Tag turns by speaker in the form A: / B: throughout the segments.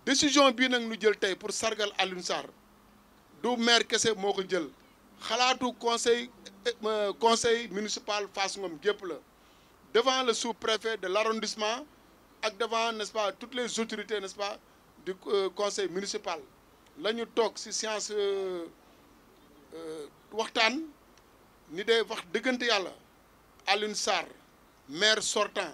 A: décision bii nag ñu jël tey pour sargal Alioune Sarr du maire kese moo ko jël xalaatu conseil conseil municipal Fass Ngom gépp la devant le sous-préfet de l'arrondissement ak devant n'est-ce pas toutes les autorités n'est-ce pas du conseil municipal la ñu toog ci séance waxtaan ni day wax dëggante yàlla Alioune Sarr maire sortant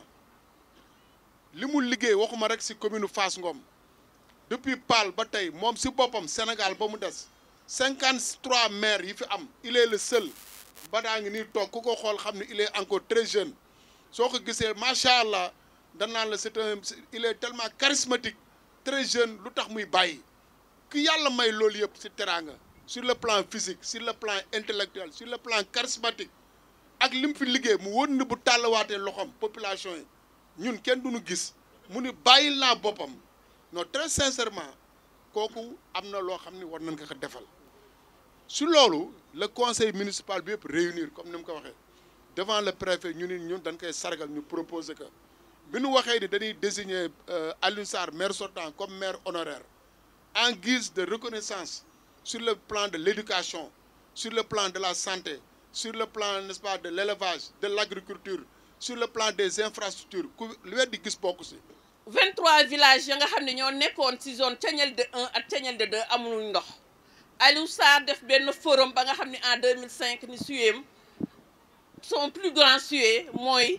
A: li mu liggéey waxuma rek ci commune Fass Ngom depuis Paal ba tey moom ci boppam Sénégal ba mu des cinquante trois maires yi fi am il est le seul ba daa ngi nii toog ku ko xool xam ne il est encore très jeune soo ko gisee macha allah danaan la c'est un il est tellement charismatique très jeune lu tax muy bàyyi ki yàlla may loolu yëpp ci teraanga sur le plan physique sur le plan intellectuel sur le plan charismatique ak li mu fi liggéey mu wóor ni bu tàllawaatee loxoom population yi ñun kenn duñu gis mu ni bàyyil naa boppam non très sincèrement kooku am na loo xam ne war nañ ko ko defal su loolu le conseil municipal bi yëpp réunir comme ni mu ko waxee devant le préfet ñu ni ñun dañ koy sargal ñu proposer que bi nu waxee ni dañuy désigner Alioune Sarr maire sortant comme maire honoraire en guise de reconnaissance sur le plan de l'éducation sur le plan de la santé sur le plan n'est-ce pas de l'élevage de l'agriculture sur le plan des infrastructures ku lu weddi gis bokku si
B: 23 villages ya nga xam ne ñoo nekkoon ci zone Thiagnel de 1 ak Thiagnel de 2 amuñu ndox Aliou Sarr def benn forum ba nga xam ne en 2005 ni suyem son plus grand suye mooy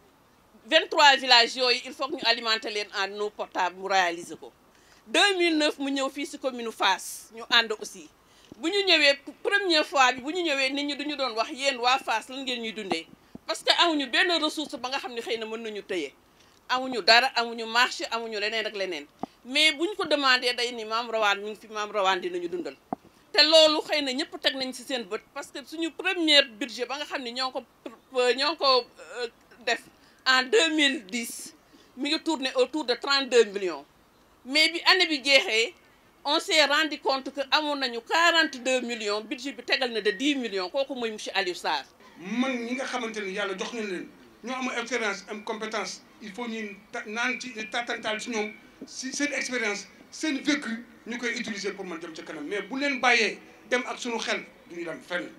B: 23 villages yooyu il faut que ñu alimenter leen en eau potable mu réaliser ko 2009 mu ñëw fii ci commune Fass ñu ànd aussi bu ñu ñëwee première fois bi bu ñu ñëwee nit ñi duñu doon wax yéen waa Fass lan ngeen ñuy dundee parce que amuñu benn ressource ba nga xam ne xëy na mën nañu tëye amuñu dara amuñu marché amuñu leneen ak leneen mais buñ ko demandé day ni maam rawaan mi ngi fi maam rawaan dinañu dundal te loolu xëy na ñëpp teg nañ ci seen bët parce que suñu première budget ba nga xam ne ñoo ko ñoo ko def en 2010 mi ngi tourné autour de 32 millions mais bi année bi jeexee on s'est rendu compte que amoon nañu 42 millions budget bi tegal na de 10 millions kooku mooy monsieur Aliou Sarr.
C: man ñi nga xamante ni yàlla jox nañ leen ñoo am expérience am compétence il faut ñu naan ci tatantaal ci ñoom si seen expérience seen vécu ñu koy utiliser pour mën dem ca kanam mais bu leen bàyyee dem ak suñu xel duñu dem fenn.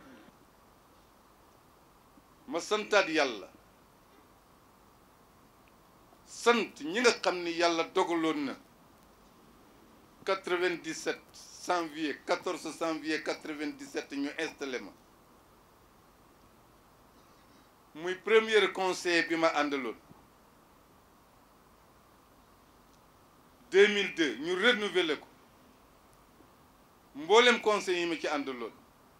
D: ma santaat yàlla sant ñi nga xam ni yàlla dogaloon na 97 janvier 14 janvier 97 ñu installé ma muy premier conseiller bi ma àndaloon 2002 ñu renouvelé ko mboolem conseil yi ma ci àndaloon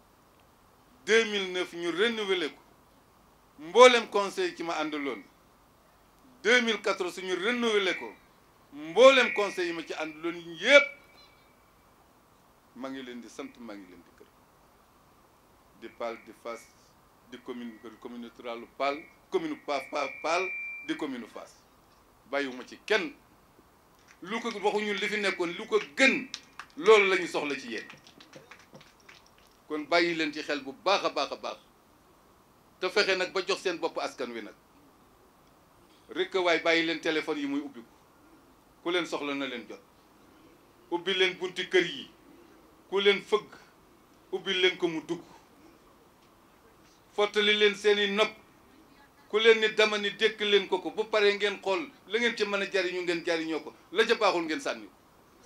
D: 2009 ñu renouvelé ko mboolem conseil ci ma àndaloon 2014 ñu renouvelé ko mboolem conseil yi ma ci àndaloon yépp maa ngi leen di sant maa ngi leen di gërëm di Paal di Fass di commune commune rurale Paal commune Pa Pa Paal di commune Fass bàyyiwuma ci kenn lu ko waxuñu li fi nekkoon lu ko gën loolu la ñu soxla ci yéen kon bàyyi leen ci xel bu baax a baax a baax te fexe nag ba jox seen bopp askan wi nag rek waaye bàyyi leen téléphone yi muy ubbi ko ku leen soxla na leen jot ubbi leen bunti kër yi ku leen fëgg ubbi leen ko mu dugg fottali leen seeni nopp ku leen ni dama ni dékk leen ko ko bu paree ngeen xool la ngeen ci mën a jariñu ngeen jariñoo ko la ca baaxul ngeen sànni ko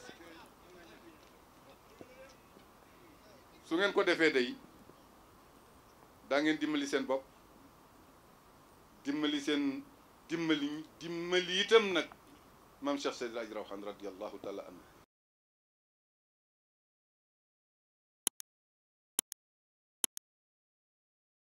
D: su ngeen ko defee day daa ngeen dimbali seen bopp dimbali seen dimbali dimbali itam nag maam Cheikh Seydil Hadji Rawane radiyallahu taala anhu